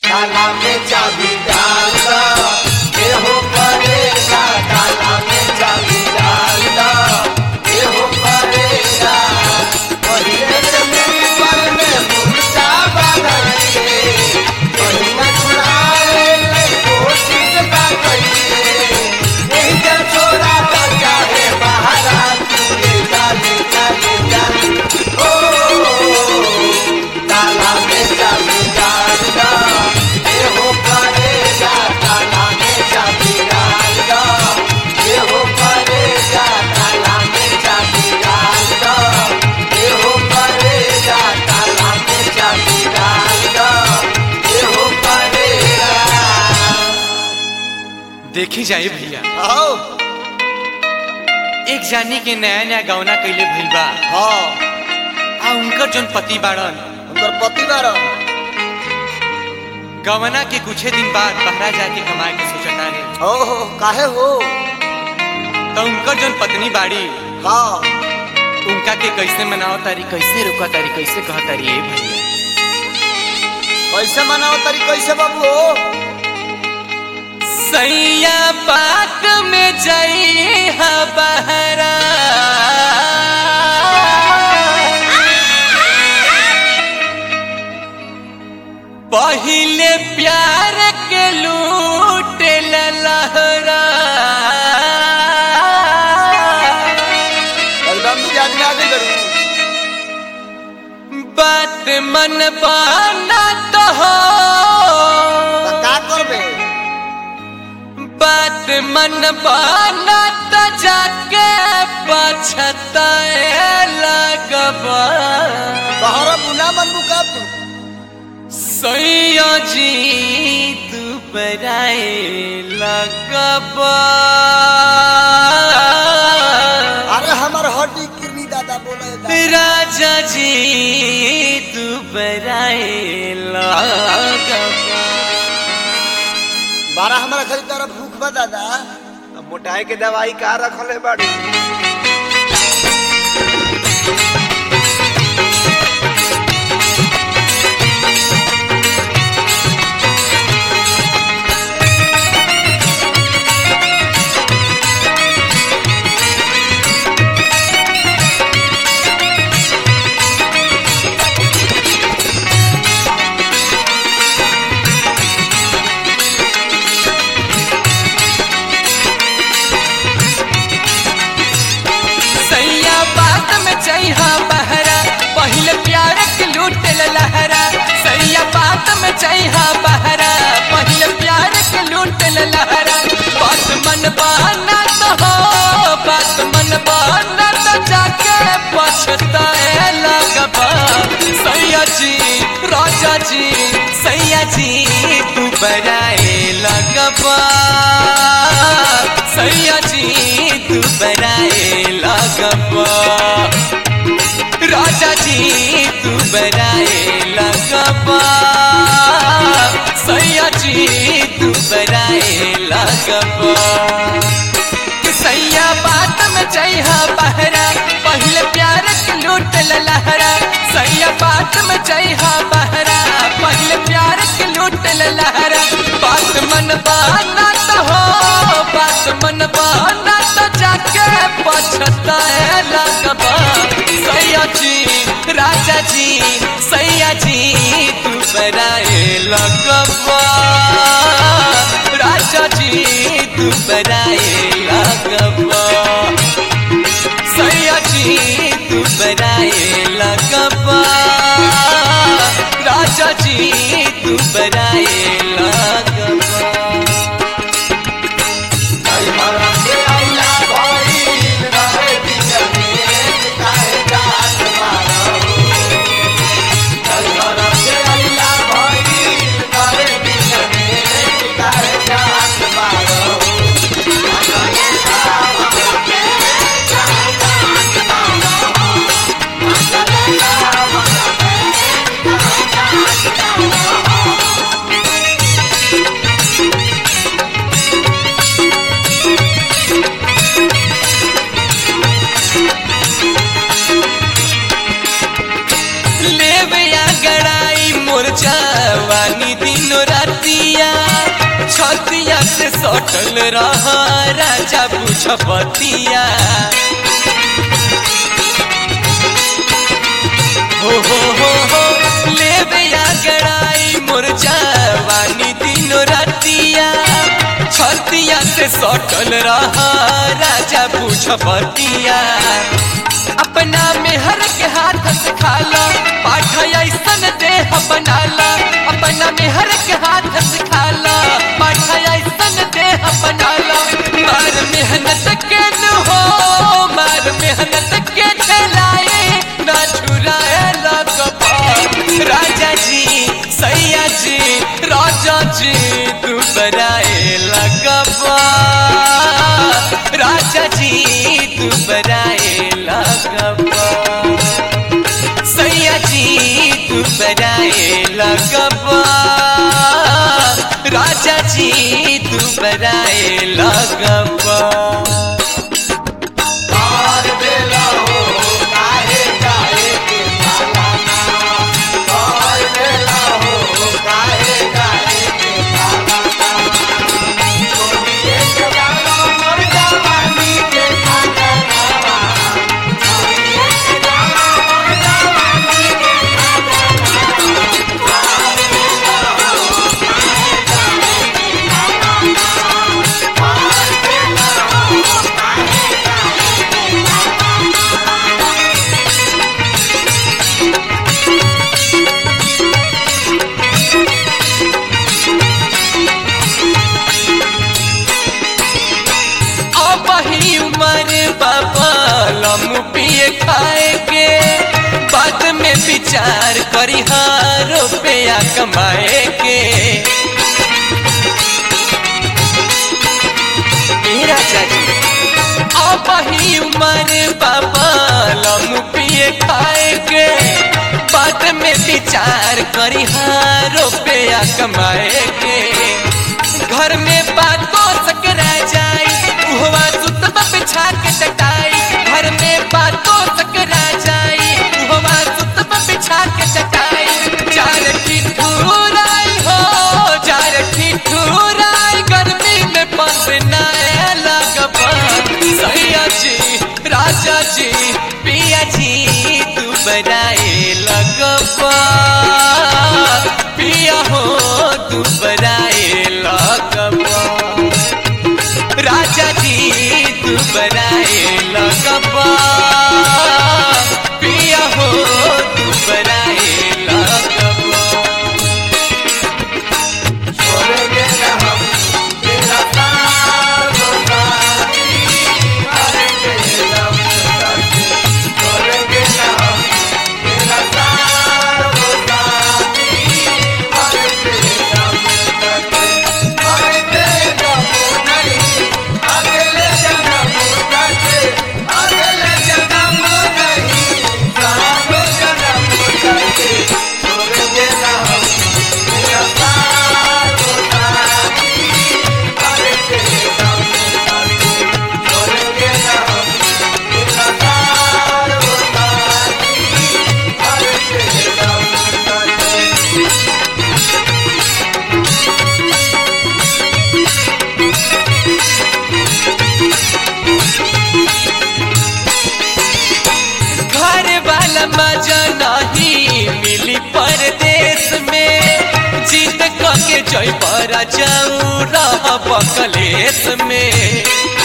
ताला में चाबी डाल दो ये हो परेगा ताला में चाबी डाल दो ये हो परेगा पहिले जमीन पर में मुर्चा बनाइए कहीं न छुड़ाए ले कोशिश ना करिए नहीं जा छोड़ा बचा है बाहर आके डाले डाले डाले ओ ताला में चाबी डाल दो ये हो परेगा ताला में चाबी डाल दो ये हो परेगा ताला में चाबी डाल दो ये हो परेगा ताला में चाबी डाल दो ये हो परेगा देखी जाए भैया आओ एक जानी के नया नया गौना कैले भइल बा हाँ आ उनकर जोन पति बाड़न उनकर पति बारन गवना के कुछे दिन बाद बहरा जाके कमाए के सोचता रे हो हो काहे हो तो उनकर जोन पत्नी बाड़ी हाँ उनका के कैसे मनाओ तारी कैसे रुका तारी कैसे कह तारी ए भैया कैसे मनाओ तरी कैसे बाबू हो सैया पाक में जई हा बहरा पहिले प्यार के लूट लहरा एकदम मिजाज में आगे करू बात मन बाना तो हो तो का करबे बात मन बाना तो जाके पछताए लगबा तोहरा बुना मन बुका तू सैया जी तू बराए लगबा अरे हमार हड्डी किरनी दादा बोले दादा। राजा जी तू बराए लगबा बारह हमारा खरी तरफ भूख बा दादा मोटाई के दवाई का रखल है बाड़ी सैया बात में चाहिए बहरा पहले प्यार के लूट लहरा सैया बात में चाहिए बहरा पहले प्यार के लूट लहरा बात मन बहाना तो हो बात मन बहाना तो जाके पछताए लगबा सैया जी राजा जी सैया जी तू बराए लगबा सैया जी तू बराए लगबा राजा जी तू बराए लगबा सैया जी तू बराए लगबा कि सैया बात में चाहिए बहरा पहले प्यार के लूट लहरा सैया बात में चाहिए बहरा पहले प्यार के लूट लहरा बात मन बहाना तो हो बात मन बहाना तो जाके पछताए लगबा सैया जी राजा जी सैया जी तू बराए लगबा राजा जी तू बराए लगबा सैया जी तू बराए लगबा राजा जी तू बराए लगबा हमारा के अल्लाह भइल रहे दिल में काहे जात मारो हमारा के अल्लाह भइल रहे दिल में काहे जात मारो सटल रहा राजा बुझबतिया हो हो हो हो लेबे या गड़ाई मोर जवानी दिनो रातिया छतिया से सटल रहा राजा बुझबतिया अपना मेहर के हाथ से खाला पाठ ऐसन देह बनाला अपना मेहर के हाथ से खाला पाठ ऐसन देह बनाला मार मेहनत के न हो मार मेहनत के चलाए ना छुराए लगबा राजा जी सैया जी राजा जी तू बराए लगबा राजा जी तू बराए लगबा सैया जी तू बराए लगबा राजा जी तू बराए लगबा और बेला हो काहे काहे के पालाना और बेला हो काहे काहे के पालाना छोड़िए के जानो मोर जवानी के खाना छोड़िए के जानो मोर जवानी के अब ही उमर बाबा लम पिए खाए के बाद में विचार करी हाँ रुपया कमाए के ए राजा जी अब ही उमर बाबा लम पिए खाए के बाद में विचार करी हाँ रुपया कमाए के घर में बातों सकरा जाई उहवा सुतब बिछा के चटाई घर में बातों सकरा जाई उहवा सुतब बिछा के चटाई चार ठिठुराई हो चार ठिठुराई गर्मी में पसनाए लगबा सैया जी राजा जी पिया जी तू बराए लगबा पिया हो तू बराए लगबा राजा जी तू बराए लगबा पिया हो तू बराए लगबा छोड़ेंगे न हम तेरा साथ साथी मरेंगे हम साथी छोड़ेंगे न हम तेरा साथ साथी मरेंगे हम साथी मरेंगे हम नहीं अगले जन्म करके अगले जन्म नहीं सालों जन्म करके छोड़ेंगे न हम तेरा साथ साथी मरेंगे हम साथी छोड़ेंगे न हम तेरा साथ साथी मरेंगे हम साथी घर वाला मजा नहीं मिली परदेश में जीत के जय पर जाऊं रह बकलेश में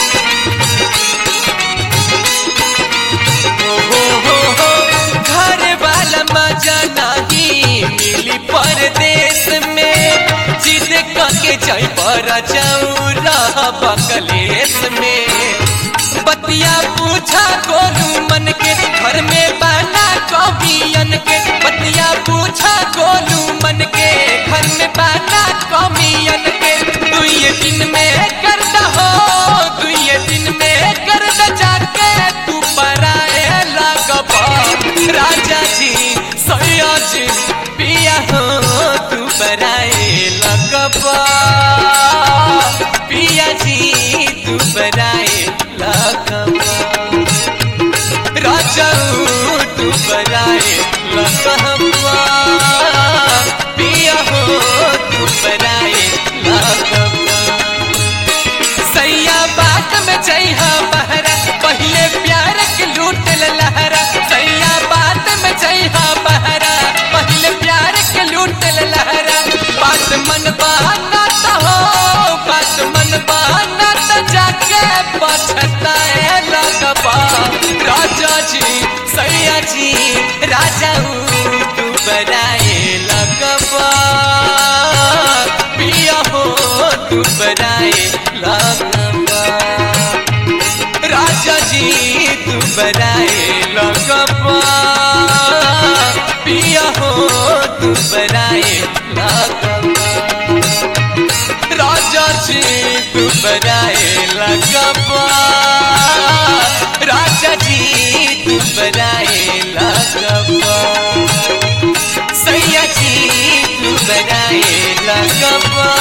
हो हो हो हो घर वाला मजा नहीं मिली परदेश में जीत के जय पर जाऊं रह बकलेश में बतिया पूछा गोलू मन के घर में बना कमियन के बतिया पूछा गोलू मन के घर में बना कमियन के तू ये दिन में कर हो तू ये दिन में कर जाके तू पराए लगबा राजा जी सैया जी पिया हो तू पराए लगबा पिया जी तू बराए लगबा राजाऊ तू बराए लगबा पिया हो तू बराए लगबा में चाहिए बहरा पहले प्यार के लूट लहरा सैया बात में चाहिए बहरा पहले प्यार के लूट लहरा बात मन बहाना तो हो बात मन बहाना तो जाके पछताए लगबा राजा जी सैया जी राजा तू बनाए लगबा पिया हो तू बनाए लगबा राजा जी तू बनाए लगबा पिया हो तू बनाए लगबा राजा जी तू बनाए लगबा राजा जी तू बनाए लगबा सैया जी तू बनाए लगबा